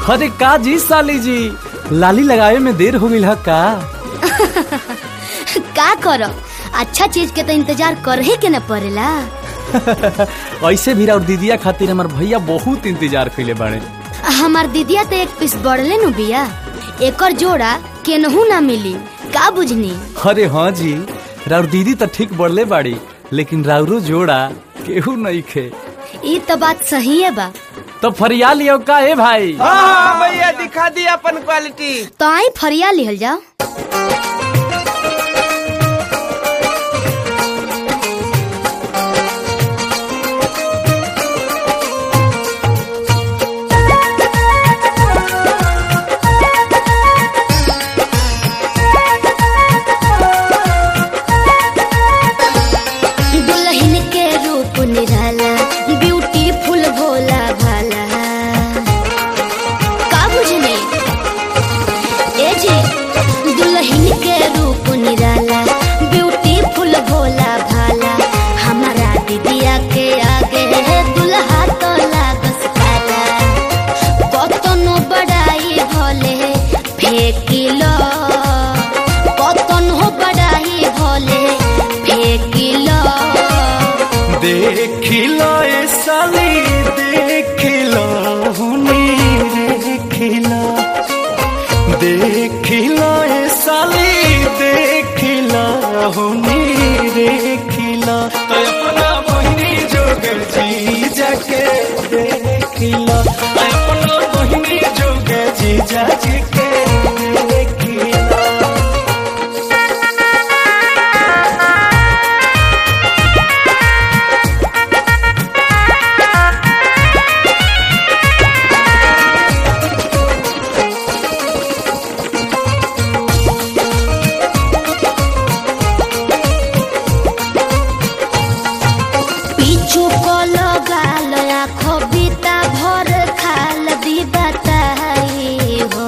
अरे का जी साली जी लाली लगावे में देर हो गई का का करो अच्छा चीज के तो इंतजार कर ही के न पड़ेला ऐसे भी और दीदिया खातिर हमार भैया बहुत इंतजार कैले बाड़े हमार दीदिया तो एक पीस बढ़ले नु बिया एकर जोड़ा केनहू ना मिली का बुझनी अरे हाँ जी राउर दीदी तो ठीक बढ़ले बाड़ी लेकिन राउरो जोड़ा केहू नहीं खे ई तो बात सही है बा तो फरिया लियो का है भाई हाँ भैया दिखा दी अपन क्वालिटी तो आई फरिया लिहल जाओ दुल्हन के रूप निराला ब्यूटीफुल भोला भाला का बुझने ए जी दुल्हन के रूप निराला ब्यूटीफुल भोला भाला हमारा दीदिया के आगे दुल्हा तो लागस काला कतनो बड़ाई भले फेकिलो कतनो बड़ाई भले फेकिलो देखिलो ए साली देखिलो हुनी देखिलो देखिलो ए साली देखिलो हुनी देखिलो तो अपना बहिनी जोग जी जाके देखिलो अपना बहिनी जोग जी जाके देखिलो पीछू को लगाल आँखों बीता भर खाल दी बताई हो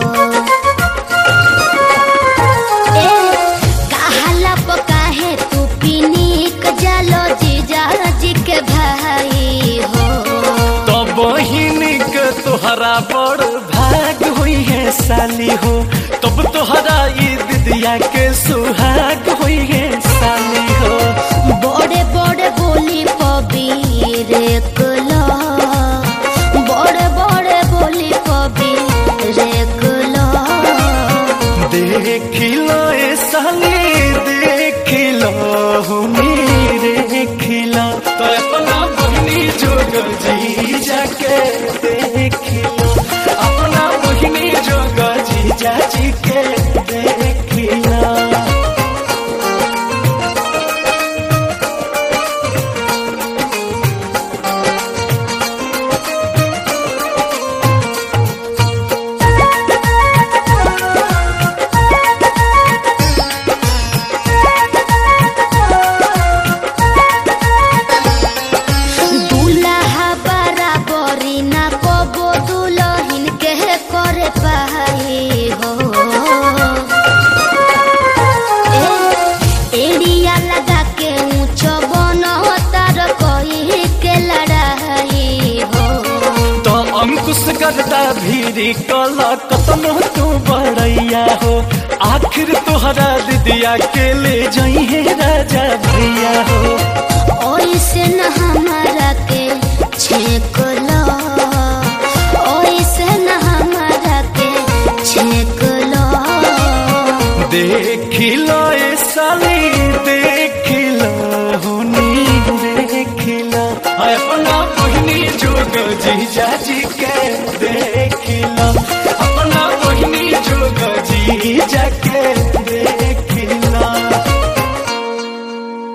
ए कहाला पकाहे तू पीनीक जालो जीजा जी के भाई हो तो बहिनी के तोहरा बड़ भाग हुई है साली हो तब तोहरा ई दिदिया के सुहाग हुई है साली हो बड़े बड़े बोली पबीर कुलो बड़े बड़े बोली पबीर कुलो देखिलो ए साली देखिलो हुनी देखिलो तो अपना बहिनी जोग जी जाके देखिलो अपना बहिनी जोग जी जाजी के देखिलो दूल्हा बराबरी ना कबो दुल्हन के करे पाई हो ए, एड़िया लगा के ऊंचो बनो तार कोई के लड़ाई हो तो अंकुश करता भीरी कला कतनो तू बड़ैया हो आखिर तोहरा दिदिया के ले जाई है राजा भैया हो ओइसे न हमारा के छेक लो ओइसे न हमारा के छेक लो देखिलो